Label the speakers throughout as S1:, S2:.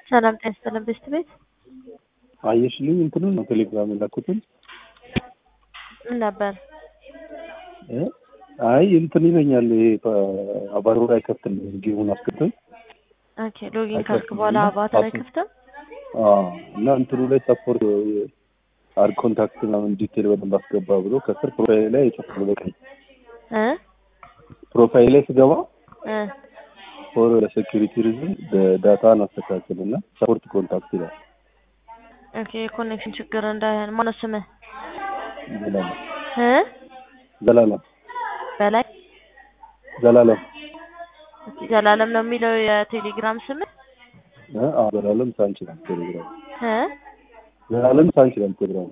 S1: ሰላም ጤና ይስጥልን ቤስት ቤት
S2: አየሽልኝ እንትኑን ነው ቴሌግራም የላኩትን
S1: ምን ነበር?
S2: እ አይ እንትን ይለኛል ይሄ አባሮር አይከፍትልኝ ጌሙን አስከፍትም
S1: ኦኬ ሎጊን ካልክ በኋላ አቫታር አይከፍትም።
S2: እና እንትኑ ላይ ሰፖርት አድ ኮንታክት ምናምን ዲቴል በደንብ አስገባ ብሎ ከስር ፕሮፋይል ላይ የጨፍሩ በቀኝ
S1: እ
S2: ፕሮፋይል ላይ ስገባ
S1: እ
S2: ፎር ለሴኪሪቲ ሪዝን ዳታን አስተካክል እና ሰፖርት ኮንታክት ይላል።
S1: ኦኬ የኮኔክሽን ችግር እንዳይሆን ማነው ስምህ?
S2: ዘላለም
S1: እ
S2: ዘላለም
S1: በላይ
S2: ዘላለም
S1: ኦኬ ዘላለም ነው የሚለው የቴሌግራም ስምህ?
S2: እ አዎ ዘላለም ሳንች ነው ቴሌግራም
S1: እ
S2: ዘላለም ሳንች ነው ቴሌግራም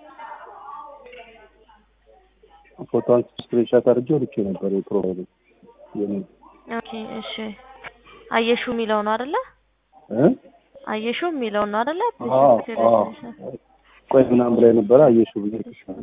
S2: ፎቶን ስክሪንሻት አድርጌ ልኬ ነበር የፕሮፋይል የኔ
S1: ኦኬ እሺ አየሹ የሚለው ነው አይደለ?
S2: እ
S1: አየሹ የሚለው ነው አይደለ?
S2: አዎ አዎ ቆይ ምናምን ብላይ ነበረ አየሹ ብዬ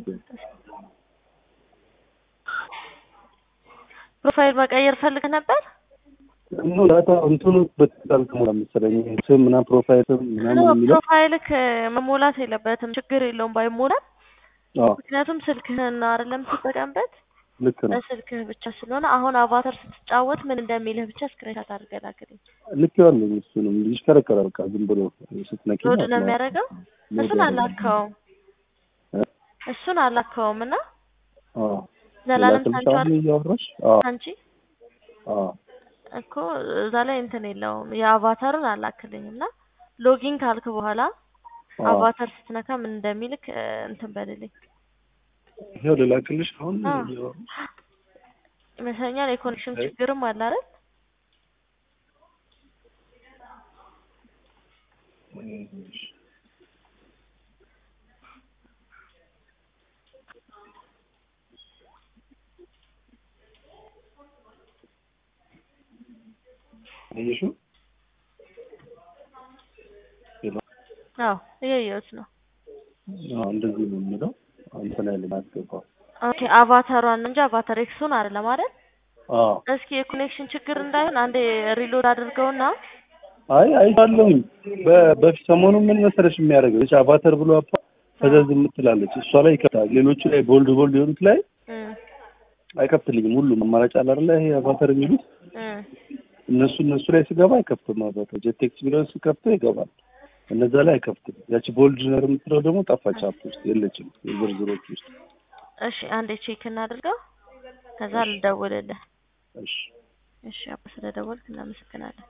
S1: ፕሮፋይል መቀየር ፈልገህ ነበር?
S2: እኑ ዳታ እንትኑ በትክክል ተሞላ መሰለኝ ስም ምናምን ፕሮፋይል ስም ምናምን የሚለው
S1: ፕሮፋይልክ መሞላት የለበትም ችግር የለውም ባይሞላም
S2: አዎ
S1: ምክንያቱም ስልክህን አይደለም ትጠቀምበት
S2: ልክ ነው
S1: በስልክህ ብቻ ስለሆነ አሁን አቫተር ስትጫወት ምን እንደሚልህ ብቻ ስክሪንሻት አድርገህ ላክልኝ።
S2: ልክ ያለኝ እሱንም ይሽከረከራል በቃ ዝም ብሎ ስትነቂ
S1: ሎድ
S2: ማለት
S1: ነው
S2: ነው።
S1: የሚያደርገው። እሱን አላከውም
S2: እ?
S1: እሱን አላከውም እና
S2: አዎ
S1: ዘላለም
S2: ሌላ
S1: ሳንቾ
S2: ስልክ አሁን እያወራሽ አዎ
S1: አንቺ
S2: አዎ
S1: እኮ እዛ ላይ እንትን የለውም የአቫታሩን አላክልኝ እና ሎጊን ካልክ በኋላ
S2: አዎ
S1: አቫታር ስትነካ ምን እንደሚልክ እ፣ እንትን በልልኝ
S2: ይኸው ልላክልሽ አሁን
S1: አዎ።
S2: እያወራሽ
S1: ይመስለኛል የኮኔክሽን
S2: አይ።
S1: ችግርም አለ አይደል?
S2: አየሽው
S1: አዎ እያየሁት ነው።
S2: አዎ እንደዚህ ነው የሚለው እንትን አይልም አያስገባም
S1: ኦኬ አቫታሯን እንጂ አቫታር ኤክሱን አይደለም አይደል?
S2: አዎ
S1: እስኪ የኮኔክሽን ችግር እንዳይሆን አንዴ ሪሎድ አድርገውና
S2: አይ አይቻለሁኝ በ- በፊት ሰሞኑን ምን መሰለሽ የሚያደርገው እቺ አቫተር ብሎ አፓ ፈዘዝ የምትላለች እሷ ላይ ይከፍታል ሌሎቹ ላይ ቦልድ ቦልድ የሆኑት ላይ
S1: እም፣
S2: አይከፍትልኝም ሁሉም አማራጭ አለ አይደለ ይሄ አቫተር የሚሉት
S1: እም፣
S2: እነሱ እነሱ ላይ ስገባ አይከፍትም አቫተር ጄቴክስ ቢለውን ስከፍተው ይገባል እነዛ ላይ አይከፍትም ያቺ ቦልድ ነር የምትለው ደግሞ ጠፋች አፕ ውስጥ የለችም የዝርዝሮች ውስጥ
S1: እሺ አንዴ ቼክ እናድርገው ከዛ ልደውልልህ።
S2: እሺ
S1: እሺ አባ ስለደወልክ እናመሰግናለን።